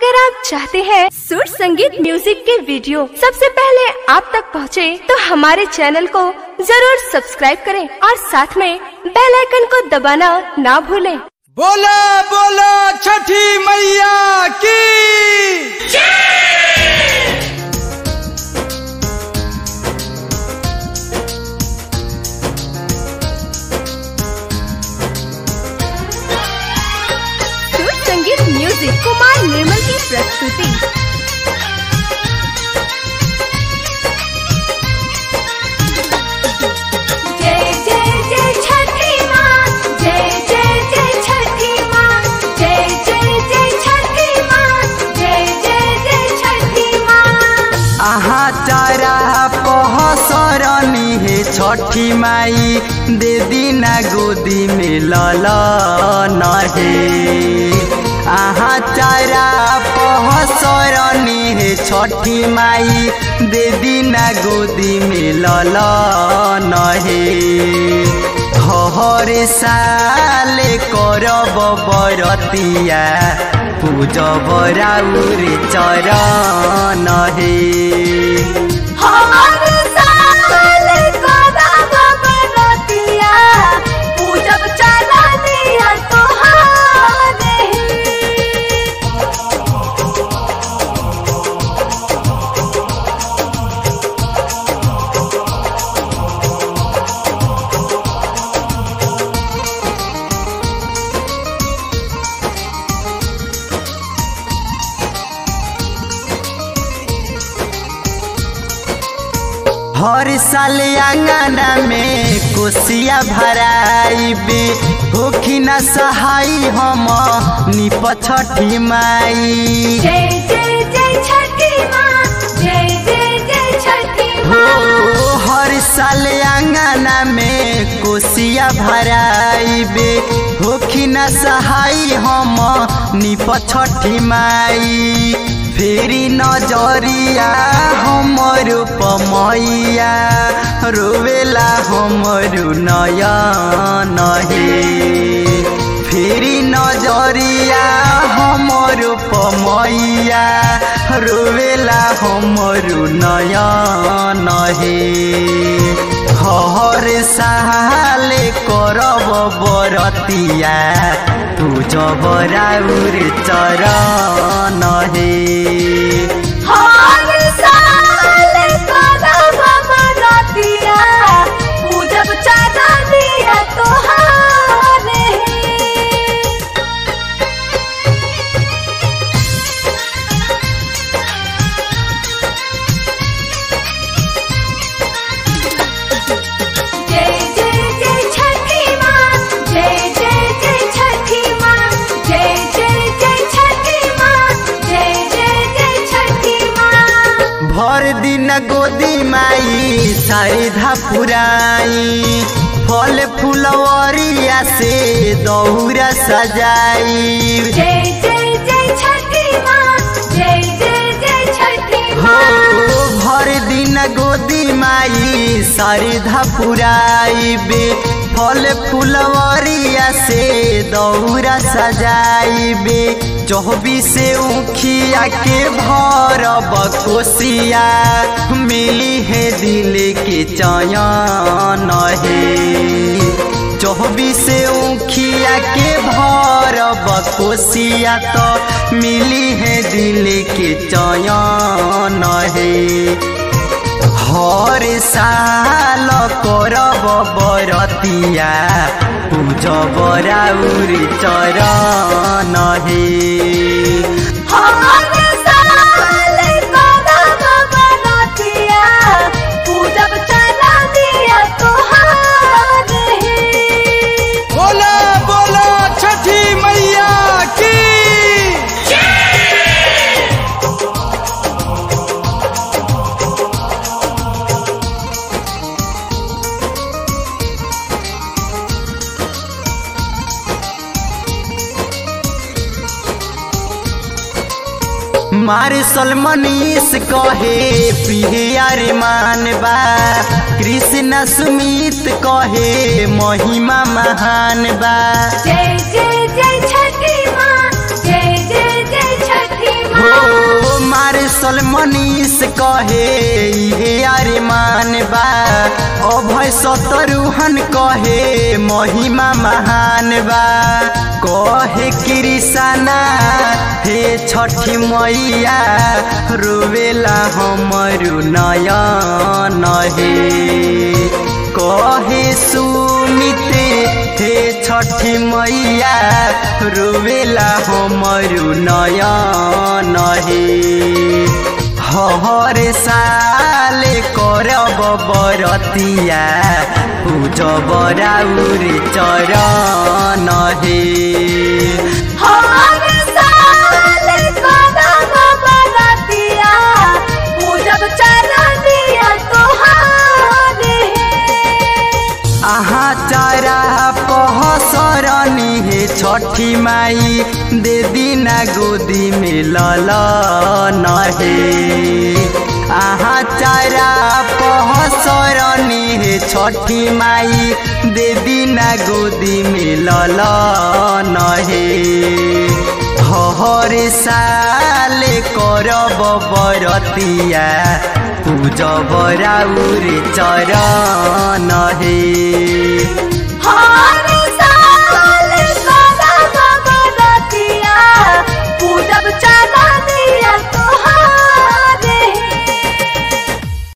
अगर आप चाहते हैं सुर संगीत म्यूजिक के वीडियो सबसे पहले आप तक पहुंचे, तो हमारे चैनल को जरूर सब्सक्राइब करें और साथ में बेल आइकन को दबाना ना भूलें। बोला बोला छठी मैया की सुर संगीत म्यूजिक कुमार निर्मल की प्रस्तुति जय जय जय छठी माँ जय जय जय छठी माँ जय जय जय छठी माँ जय जय जय छठी माँ आहा चारा पहसरनी हे छठी माई दे दीना गोदी में लल नहे आहा चारा पहसरनी हे छठी माई दे दीना गोदी में लल नहे हर साले करब बरतिया पूजब राउर चरण हे हमार साल करब बरतिया, पूजब चरनिया तोहारे। हर साल आंगना में कोसिया भराइबे होखी न सहाय हम निप छठी माई जय जय जय छठी माँ जय जय जय छठी हो माँ हर साल आंगना में कोसिया भराइबे होखी न सहाय हम निप छठी माई फेरी नजरिया हमर पमैया रोवेला हमर नयन हे फेरी नजरिया हमर पमैया रोवेला हमर नयन हे हर साले करब बरतिया तू जबराउर चरण हे हर साल करब बरतिया, पूजब चरनिया तोहारे। जय जय जय छठी माँ जय जय जय छठी माँ जय जय जय छठी माँ जय जय जय छठी माँ भर दिन गोदी माई सारिधा पुराई फल फुलवरिया से दौरा सजाई जय जय जय छठी माँ जय जय जय छठी हो माँ भर दिन गोदी माई सारिधा पुराइबे फल फुलवरिया से दौरा सजाइबे चौबीसे उखिया के भरब कोसिया मिली है दिल के चयन हे चौबीसे उखिया के भरब कोसिया तो मिली है दिल के चयन हे हर साल करब बरतिया पूजब राउर चरण हे हर साल करब बरतिया, पूजब चरनिया तोहारे। बोला बोला छठी मैया की मार्शल मनीष कहे पिहियार मान बा कृष्ण सुमित कहे महिमा महान बा जय जय जय छठी माँ जय जय जय छठी हो कहे इहे अरमान बा अभय सतरुहन कहे महिमा महान बा कहे कृष्णा हे छठी मैया रोवेला हमरु नयन हे कहे सुमित हे छठी मैया रोवेला हमरु नयन हे हर साल करब बरतिया पूजब राउर चरण हे हर साल कदम बरतिया पूजब चरनिया तोहार आहा चारा पहसरनी हे छठी माई दे दिना गोदी में लल नहे आहा चारा पहसरनी हे छठी माई दे दिना गोदी में लल नहे हर साल करब बरतिया पूजब राउर चरण हे हर